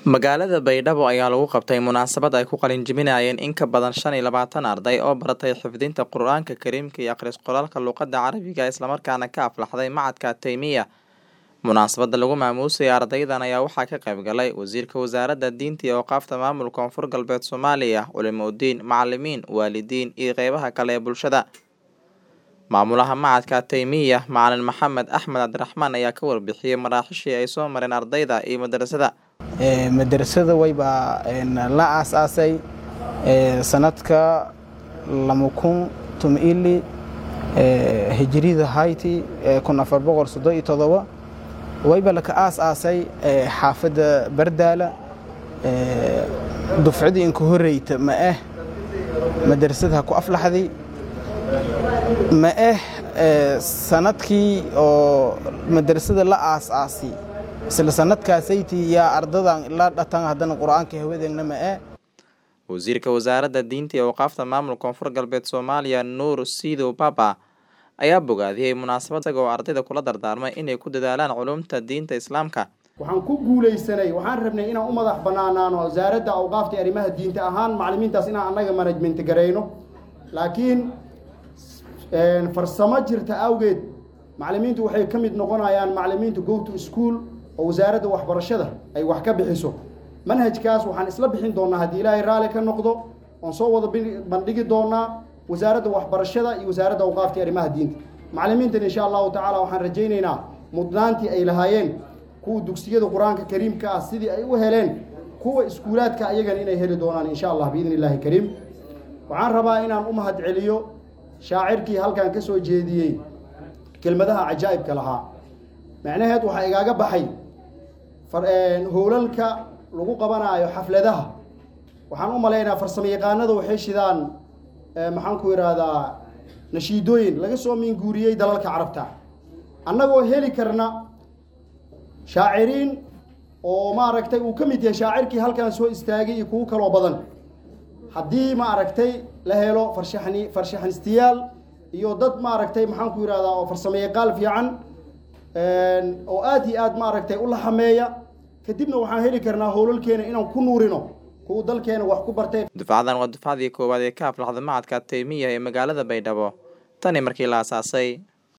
Magaalada Baydhabo ayaa lagu qabtay munaasabad ay ku qalin jebinayeen in ka badan shan iyo labaatan arday oo baratay xifdinta Qur'aanka Kariimka iyo akhris qoraalka luqadda Carabiga isla markaana ka aflaxday Machadka Taymiya. Munaasabada lagu maamuusay ardaydan ayaa waxaa ka qayb galay Wasiirka Wasaaradda Diinta iyo Awqaafta Maamulka Koonfur Galbeed Soomaaliya, culimooyin, macalimiin, waalidiin iyo qeybaha kale ee bulshada. Maamulaha Machadka Taymiya, Macalin Maxamed Axmed Cabdiraxmaan ayaa ka warbixiyay maraaxishii ay soo mareen ardayda iyo madrasada. madrasada wayba la aasaasay sanadka lama kun tumili hijrida hayti kun afar boqol soddon iyo todoba wayba laka aasaasay xaafadda bardaala dufcadii inka horeyta ma ah madrasada ku aflaxday ma ah sanadkii oo madrasada la aasaasay isla sanadkaasaytii yaa ardadan la dhatan haddana qur-aanka hawadeegna ma ah Wasiirka Wasaaradda Diinta iyo Awqaafta Maamulka Koonfur Galbeed Soomaaliya, Nuur Siidow Baba, ayaa bogaadiyey munaasabad isagoo ardayda kula dardaarmay inay ku dadaalaan culumta diinta Islaamka. waxaan ku guulaysanay waxaan rabnay inaan u madax bannaanaano wasaaradda awqaafta iyo arrimaha diinta ahaan macallimiintaas inaan annaga management garayno laakiin farsamo jirta awgeed macallimiintu waxay ka mid noqonayaan macallimiinta go to school oo wasaaradda waxbarashada ay wax ka bixiso manhajkaas waxaan isla bixin doonaa haddii ilaahay raalli ka noqdo oon soo wada bandhigi doonaa wasaaradda waxbarashada iyo wasaaradda awqaafta iyo arrimaha diinta macallimiintan insha allahu tacaala waxaan rajaynaynaa mudnaantii ay lahaayeen kuwa dugsiyada qur-aanka kariimka ah sidii ay u heleen kuwa iskuulaadka ayagana inay heli doonaan insha allah biidni illaahi kariim waxaan rabaa inaan u mahad celiyo shaacirkii halkan ka soo jeediyey kelmadaha cajaa'ibka lahaa macnaheed waxaa igaaga baxay howlalka lagu qabanaayo xafladaha waxaan u malaynayaa farsamo yaqaanada waxay shidaan maxaan ku idhaahdaa nashiidooyin laga soo miinguuriyey dalalka carabta annagoo heli karna shaaciriin oo maaragtay uu ka mid yahay shaacirkii halkan soo istaagay iyo kuwo kaloo badan haddii maaragtay la helo farshaxni farshaxnistayaal iyo dad maaragtay maxaan ku idhahdaa oo farsamo yaqaal fiican oo aad iyo aad maaragtay u laxameeya kadibna waxaan heli karnaa howlalkeena inaan ku nuurino kuwa dalkeena wax ku bartay Dufcadan waa dufcadii koowaad ee ka aflaxda Machadka Taymiya ee magaalada Baydhabo. Tani markii la aasaasay